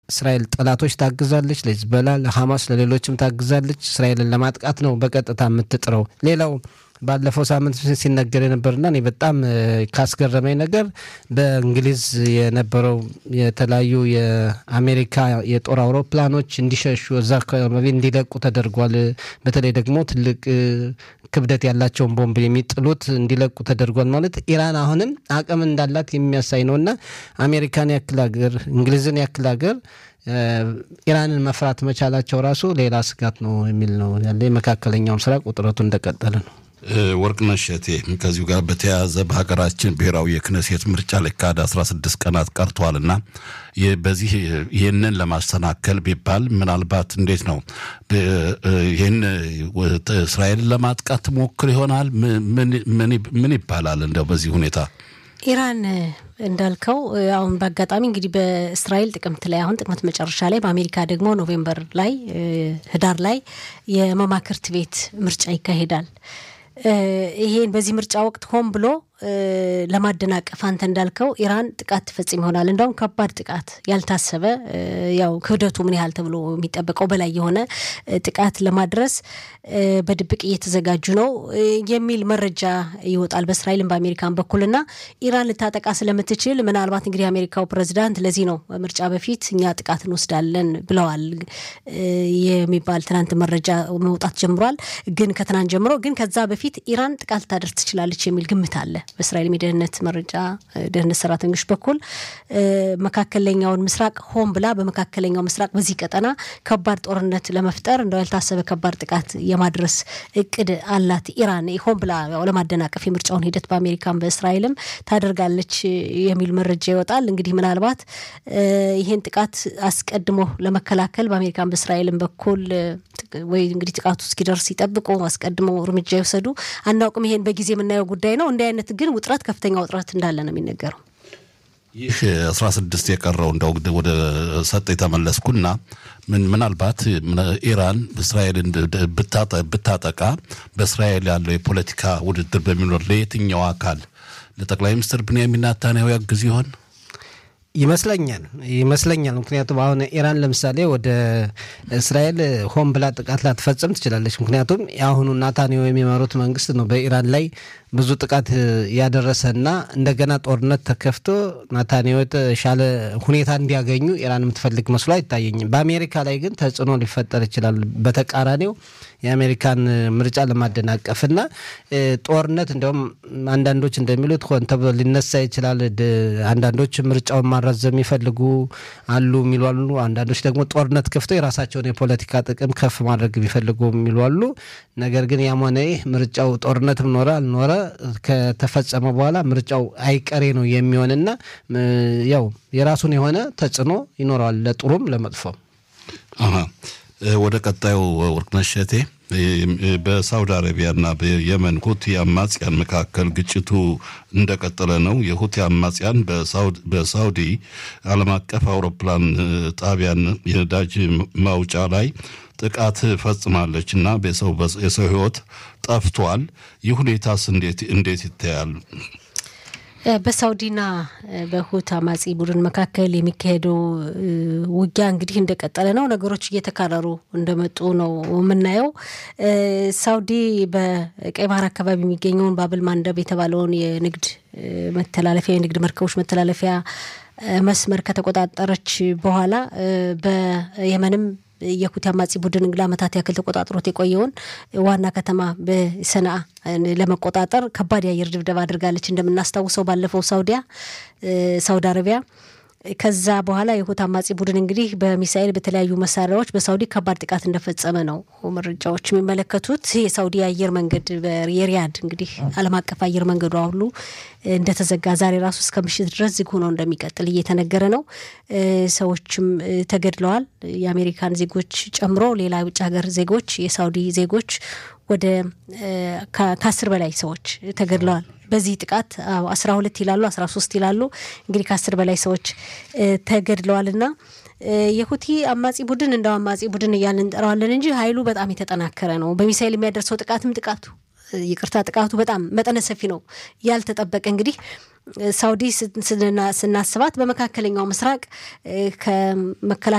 ለእስራኤል ጠላቶች ታግዛለች፣ ለሂዝቦላ፣ ለሐማስ፣ ለሌሎችም ታግዛለች። እስራኤልን ለማጥቃት ነው በቀጥታ የምትጥረው። ሌላው ባለፈው ሳምንት ሲነገር የነበርና እኔ በጣም ካስገረመኝ ነገር በእንግሊዝ የነበረው የተለያዩ የአሜሪካ የጦር አውሮፕላኖች እንዲሸሹ እዛ አካባቢ እንዲለቁ ተደርጓል። በተለይ ደግሞ ትልቅ ክብደት ያላቸውን ቦምብ የሚጥሉት እንዲለቁ ተደርጓል። ማለት ኢራን አሁንም አቅም እንዳላት የሚያሳይ ነው እና አሜሪካን ያክል ሀገር እንግሊዝን ያክል ሀገር ኢራንን መፍራት መቻላቸው ራሱ ሌላ ስጋት ነው የሚል ነው ያለ። የመካከለኛው ምስራቅ ውጥረቱ እንደቀጠለ ነው። ወርቅነሽ እቴ ከዚሁ ጋር በተያያዘ በሀገራችን ብሔራዊ የክነሴት ምርጫ ሊካሄድ 16 ቀናት ቀርተዋልና በዚህ ይህንን ለማሰናከል ቢባል ምናልባት እንዴት ነው ይህን እስራኤልን ለማጥቃት ትሞክር ይሆናል? ምን ይባላል እንደው በዚህ ሁኔታ? ኢራን እንዳልከው አሁን በአጋጣሚ እንግዲህ በእስራኤል ጥቅምት ላይ አሁን ጥቅምት መጨረሻ ላይ በአሜሪካ ደግሞ ኖቬምበር ላይ ህዳር ላይ የመማክርት ቤት ምርጫ ይካሄዳል። ይሄን በዚህ ምርጫ ወቅት ሆን ብሎ ለማደናቀፍ አንተ እንዳልከው ኢራን ጥቃት ትፈጽም ይሆናል። እንዳውም ከባድ ጥቃት ያልታሰበ ያው ክብደቱ ምን ያህል ተብሎ የሚጠበቀው በላይ የሆነ ጥቃት ለማድረስ በድብቅ እየተዘጋጁ ነው የሚል መረጃ ይወጣል በእስራኤልም በአሜሪካን በኩልና ኢራን ልታጠቃ ስለምትችል ምናልባት እንግዲህ የአሜሪካው ፕሬዚዳንት ለዚህ ነው ምርጫ በፊት እኛ ጥቃት እንወስዳለን ብለዋል የሚባል ትናንት መረጃ መውጣት ጀምሯል። ግን ከትናንት ጀምሮ ግን ከዛ በፊት ኢራን ጥቃት ልታደርስ ትችላለች የሚል ግምት አለ በእስራኤል የደህንነት መረጃ ደህንነት ሰራተኞች በኩል መካከለኛውን ምስራቅ ሆን ብላ በመካከለኛው ምስራቅ በዚህ ቀጠና ከባድ ጦርነት ለመፍጠር እንደው ያልታሰበ ከባድ ጥቃት የማድረስ እቅድ አላት ኢራን ሆን ብላ ለማደናቀፍ የምርጫውን ሂደት በአሜሪካን በእስራኤልም ታደርጋለች የሚል መረጃ ይወጣል። እንግዲህ ምናልባት ይህን ጥቃት አስቀድሞ ለመከላከል በአሜሪካን በእስራኤልም በኩል ወይ እንግዲህ ጥቃቱ እስኪደርስ ይጠብቁ አስቀድመው እርምጃ ይውሰዱ አናውቅም። ይሄን በጊዜ የምናየው ጉዳይ ነው። እንዲህ አይነት ግን ውጥረት ከፍተኛ ውጥረት እንዳለ ነው የሚነገረው። ይህ አስራ ስድስት የቀረው እንደው ወደ ሰጥ የተመለስኩና ምን ምናልባት ኢራን እስራኤልን ብታጠቃ በእስራኤል ያለው የፖለቲካ ውድድር በሚኖር ለየትኛው አካል ለጠቅላይ ሚኒስትር ብንያሚን ኔታንያሁ ያግዝ ይሆን? ይመስለኛል ይመስለኛል። ምክንያቱም አሁን ኢራን ለምሳሌ ወደ እስራኤል ሆን ብላ ጥቃት ላትፈጽም ትችላለች። ምክንያቱም የአሁኑ ናታንያሁ የሚመሩት መንግስት ነው በኢራን ላይ ብዙ ጥቃት ያደረሰና እንደገና ጦርነት ተከፍቶ ናታንያሁ የተሻለ ሁኔታ እንዲያገኙ ኢራን የምትፈልግ መስሎ አይታየኝም። በአሜሪካ ላይ ግን ተጽዕኖ ሊፈጠር ይችላል። በተቃራኒው የአሜሪካን ምርጫ ለማደናቀፍና ጦርነት እንዲሁም አንዳንዶች እንደሚሉት ሆን ተብሎ ሊነሳ ይችላል። አንዳንዶች ምርጫውን ማራዘም የሚፈልጉ አሉ የሚሉ አሉ። አንዳንዶች ደግሞ ጦርነት ከፍተው የራሳቸውን የፖለቲካ ጥቅም ከፍ ማድረግ የሚፈልጉ የሚሉ አሉ። ነገር ግን ያም ሆነ ይህ ምርጫው ጦርነትም ኖረ አልኖረ ከተፈጸመ በኋላ ምርጫው አይቀሬ ነው የሚሆንና ያው የራሱን የሆነ ተጽዕኖ ይኖረዋል ለጥሩም ለመጥፎም። ወደ ቀጣዩ ወርቅነሽ እቴ በሳውዲ አረቢያና በየመን ሁቲ አማጽያን መካከል ግጭቱ እንደቀጠለ ነው። የሁቲ አማጽያን በሳውዲ ዓለም አቀፍ አውሮፕላን ጣቢያን የነዳጅ ማውጫ ላይ ጥቃት ፈጽማለች እና የሰው ሕይወት ጠፍቷል። ይህ ሁኔታስ እንዴት ይታያል? በሳውዲና በሁት አማጺ ቡድን መካከል የሚካሄደው ውጊያ እንግዲህ እንደቀጠለ ነው። ነገሮች እየተካረሩ እንደመጡ ነው የምናየው። ሳውዲ በቀይ ባህር አካባቢ የሚገኘውን ባብል ማንደብ የተባለውን የንግድ መተላለፊያ የንግድ መርከቦች መተላለፊያ መስመር ከተቆጣጠረች በኋላ በየመንም የሁቲ አማጺ ቡድን ለዓመታት ያክል ተቆጣጥሮት የቆየውን ዋና ከተማ በሰንዓ ለመቆጣጠር ከባድ የአየር ድብደባ አድርጋለች። እንደምናስታውሰው ባለፈው ሳውዲያ ሳውዲ አረቢያ ከዛ በኋላ የሁቲ አማጺ ቡድን እንግዲህ በሚሳኤል በተለያዩ መሳሪያዎች በሳውዲ ከባድ ጥቃት እንደፈጸመ ነው መረጃዎች የሚመለከቱት። የሳውዲ አየር መንገድ የሪያድ እንግዲህ ዓለም አቀፍ አየር መንገዱ ሁሉ እንደተዘጋ ዛሬ ራሱ እስከ ምሽት ድረስ ዝግ ሆኖ እንደሚቀጥል እየተነገረ ነው። ሰዎችም ተገድለዋል። የአሜሪካን ዜጎች ጨምሮ ሌላ የውጭ ሀገር ዜጎች፣ የሳውዲ ዜጎች ወደ ከአስር በላይ ሰዎች ተገድለዋል። በዚህ ጥቃት አስራ ሁለት ይላሉ አስራ ሶስት ይላሉ እንግዲህ ከአስር በላይ ሰዎች ተገድለዋል እና የሁቲ አማጺ ቡድን እንደው አማጺ ቡድን እያልን እንጠራዋለን እንጂ ኃይሉ በጣም የተጠናከረ ነው። በሚሳይል የሚያደርሰው ጥቃትም ጥቃቱ ይቅርታ ጥቃቱ በጣም መጠነ ሰፊ ነው። ያልተጠበቀ እንግዲህ ሳውዲ ስናስባት በመካከለኛው ምስራቅ ከመከላከያ